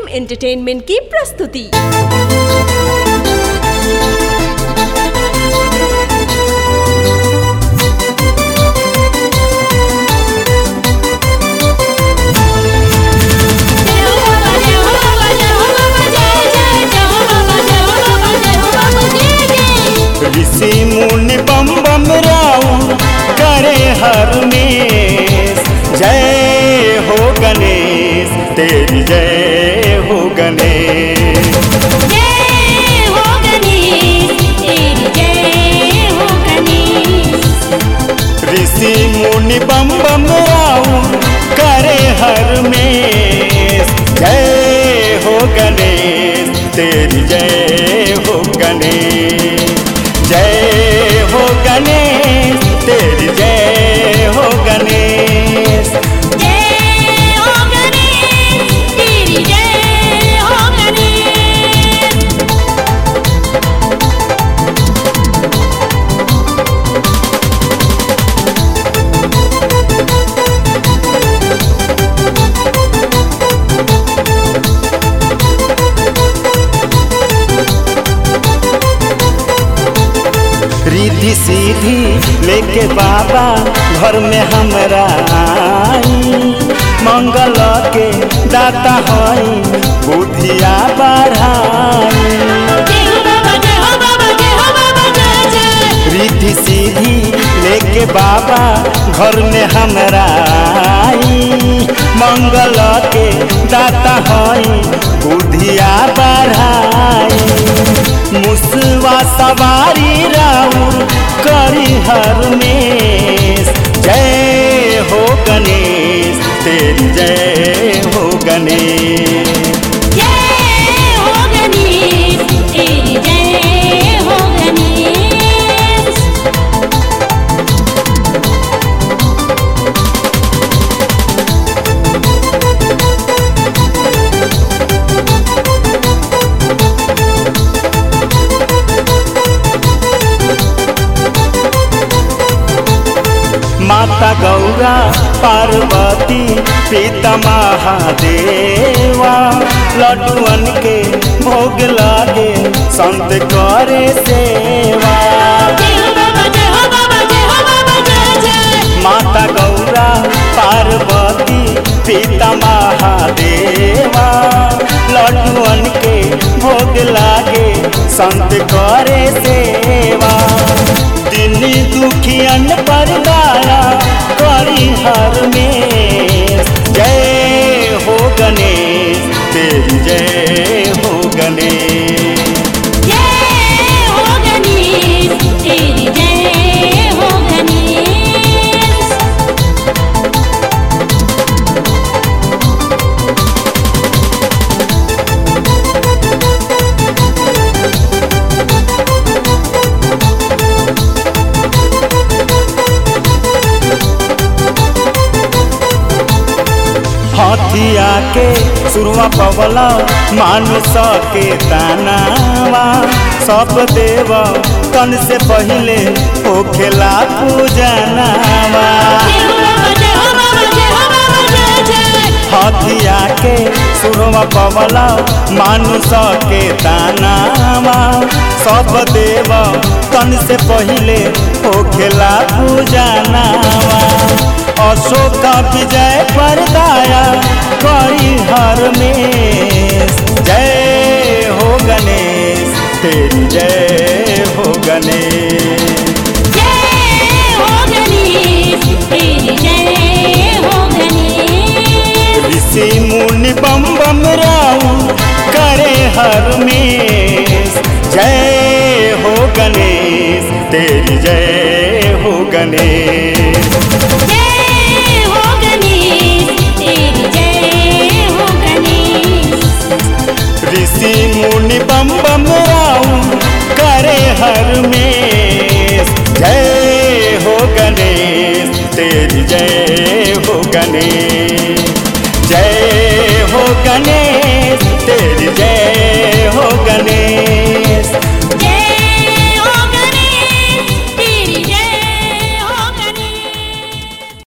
entertainment की प्रस्तुति ऋषि मुनि बम बम राउ करे हर में जय हो गणेश तेरी जय हो गणेश ऋषि मुनि बम बम राउ करे हर में जय हो गणेश तेरी जय हो गणेश जय हो गणेश तेरी जय हो गणेश रिद्धि सीधी लेके बाबा घर में हमरा आई मंगल के दाता हई बुद्धिया बढ़ाई रिद्धि सीधी लेके बाबा घर में हमरा आई मंगल के दाता हई बुद्धिया बढ़ाई मुसवा सवारी राउर करी हर में जय हो गणेश तेरी जय हो गणेश माता गौरा पार्वती पिता महादेवा लड्डुअन के भोग लागे संत करे सेवा माता गौरा पार्वती पिता महादेवा लड्डुअन के भोग लागे संत करे सेवा दिन दुखियन पर दाया करी हर में जय हो गणेश तेरी जय हो गणेश हथिया के सुरवा पवला मानुष के दानावा सब देव तन से पहले होखेला पूजनावा हथिया के सुरवा पवला मानुष के दानावा सब देव तन से पहले होखेला पूजनावा अशोक विजय परदाया करी हर में जय हो गणेश तेरी जय हो गणेश ऋषि मुनि बम बम राउ करे हर में जय हो गणेश तेरी जय हो गणेश ऋषि मुनि बम बम राउ करे हर में जय हो गणेश तेरी जय हो गणेश